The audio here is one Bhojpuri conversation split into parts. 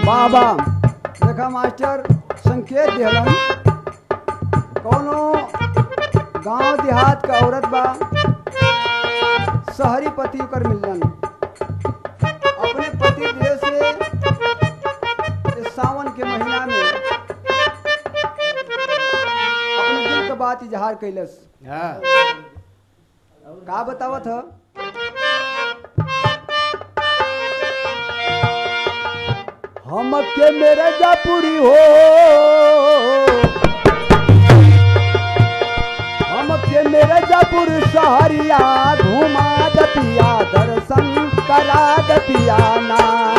बाबा देखा मास्टर संकेत दिहलन कौनो गांव देहात का औरत बा शहरी पति ओकर मिलन अपने पति देव से इस सावन के महीना में अपने दिल के बात इजहार कैलस हाँ का बतावत ह हमके मेरे जापुरी हो हमके मेरे जापुर सहरिया घुमा दतिया दर्शन करा दतिया ना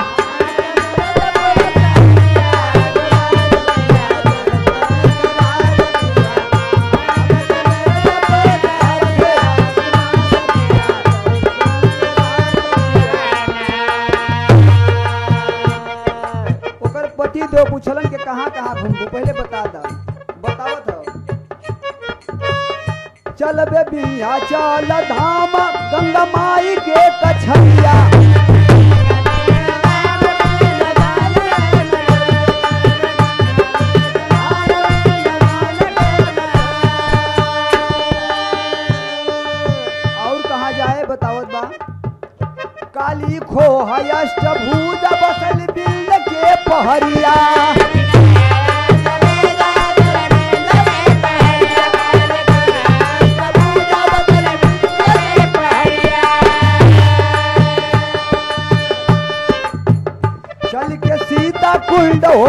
ओकर पति दो पूछलन के कहाँ कहाँ घूमबू पहले बता दा बतावत हो चल बे बिया चल धाम गंगा माई के कछरिया और कहाँ जाए बतावत बा काली खो अष्टभुज बसल बिल के पहरिया चल के सीता कुंड हो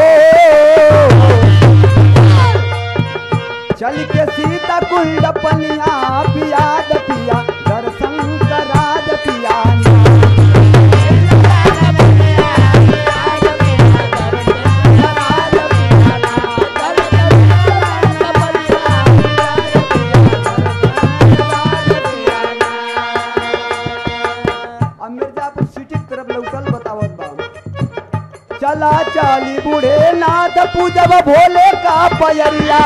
चल के सीता कुंड पनिया पिया पिया दर्शन करा पिया अब मिर्जापुर सिटी के तरफ लौटल बतावत बा चला चाली बूढ़े नाथ पूजब भोले का पयरिया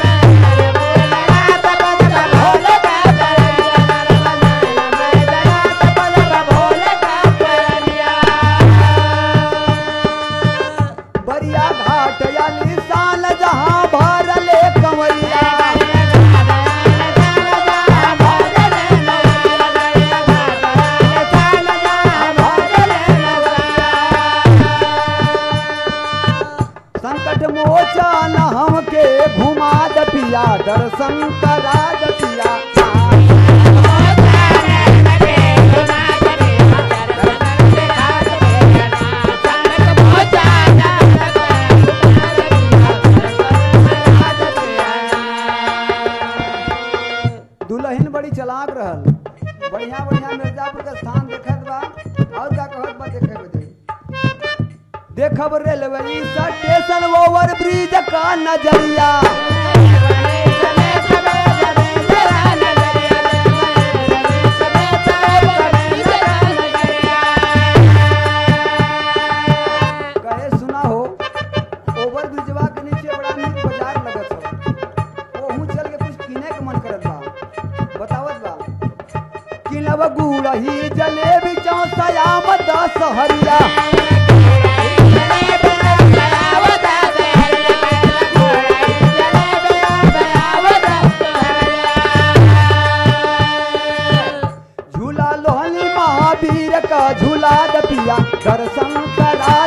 बरिया घाट याली साल जहाँ भरले कंवरिया संकट मोचन हमके घुमा दपिया दर्शन करा दपिया दुल्हन बड़ी चलाक रहल बढ़िया बढ़िया मिर्जापुर का स्थान देखत बा और का कहत बा देखे बदे देखब रेलवे स्टेशन ओवर ब्रिज का नजरिया कहे सुना हो ओवर ब्रिजवा के नीचे बड़ा नीक बाजार लगत हो ओहू चल के कुछ किने के मन करत बा बतावत बा किनब गुड़ही जलेबी चौसयाम दस हरिया झूला लोहनी महावीर का झूला दपिया दर्शन करा